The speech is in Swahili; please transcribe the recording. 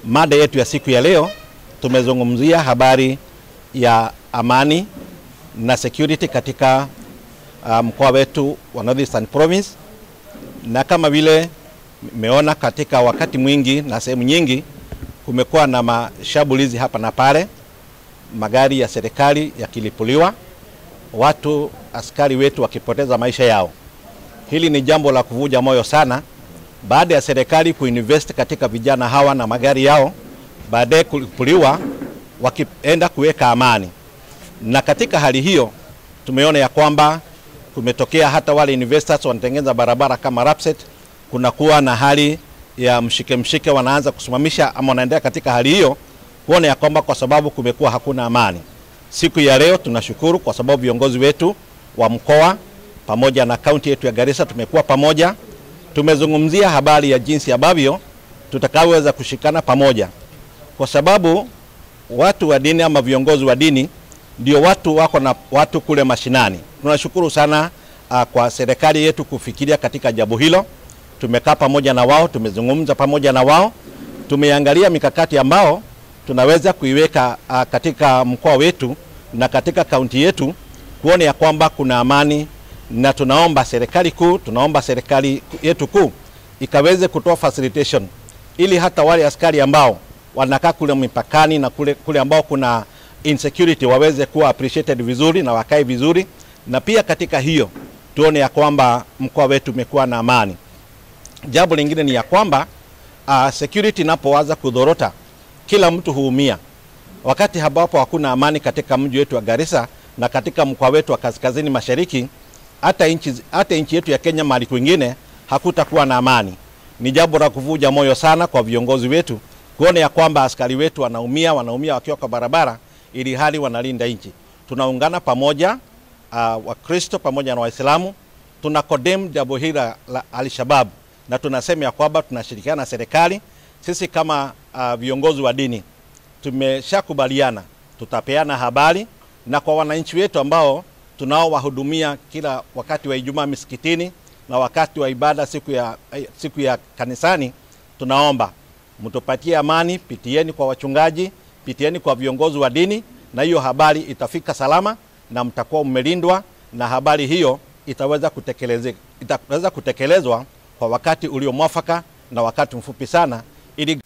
Mada yetu ya siku ya leo tumezungumzia habari ya amani na security katika uh, mkoa wetu wa Northeastern Province, na kama vile mmeona katika wakati mwingi na sehemu nyingi kumekuwa na mashambulizi hapa na pale, magari ya serikali yakilipuliwa, watu askari wetu wakipoteza maisha yao. Hili ni jambo la kuvuja moyo sana, baada ya serikali kuinvest katika vijana hawa na magari yao, baadaye kulipuliwa wakienda kuweka amani. Na katika hali hiyo tumeona ya kwamba kumetokea hata wale investors wanatengeneza barabara kama Rapset, kunakuwa na hali ya mshike mshike, wanaanza kusimamisha ama wanaendelea katika hali hiyo, kuona ya kwamba kwa sababu kumekuwa hakuna amani. Siku ya leo tunashukuru kwa sababu viongozi wetu wa mkoa pamoja na kaunti yetu ya Garissa tumekuwa pamoja, tumezungumzia habari ya jinsi ambavyo tutakavyoweza kushikana pamoja, kwa sababu watu wa dini ama viongozi wa dini ndio watu wako na watu kule mashinani. Tunashukuru sana uh, kwa serikali yetu kufikiria katika jambo hilo. Tumekaa pamoja na wao, tumezungumza pamoja na wao, tumeangalia mikakati ambao tunaweza kuiweka uh, katika mkoa wetu na katika kaunti yetu kuona ya kwamba kuna amani, na tunaomba serikali kuu, tunaomba serikali yetu kuu ikaweze kutoa facilitation ili hata wale askari ambao wanakaa kule mipakani na kule, kule ambao kuna insecurity waweze kuwa appreciated vizuri na wakae vizuri, na pia katika hiyo tuone ya kwamba mkoa wetu umekuwa na amani. Jambo lingine ni ya kwamba uh, security inapoanza kudhorota, kila mtu huumia. Wakati ambapo hakuna amani katika mji wetu wa Garissa na katika mkoa wetu wa kaskazini mashariki, hata nchi hata nchi yetu ya Kenya mahali kwingine hakutakuwa na amani. Ni jambo la kuvuja moyo sana kwa viongozi wetu kuona ya kwamba askari wetu wanaumia, wanaumia wakiwa kwa barabara, ili hali wanalinda nchi. Tunaungana pamoja uh, Wakristo pamoja na Waislamu tuna condemn jambo hili la Al-Shabaab na tunasema ya kwamba tunashirikiana na serikali. Sisi kama uh, viongozi wa dini tumeshakubaliana, tutapeana habari na kwa wananchi wetu ambao tunaowahudumia kila wakati wa Ijumaa misikitini na wakati wa ibada siku ya, siku ya kanisani, tunaomba mtupatie amani, pitieni kwa wachungaji, pitieni kwa viongozi wa dini, na hiyo habari itafika salama na mtakuwa mmelindwa, na habari hiyo itaweza kutekelezeka, itaweza kutekelezwa kwa wakati uliomwafaka na wakati mfupi sana, ili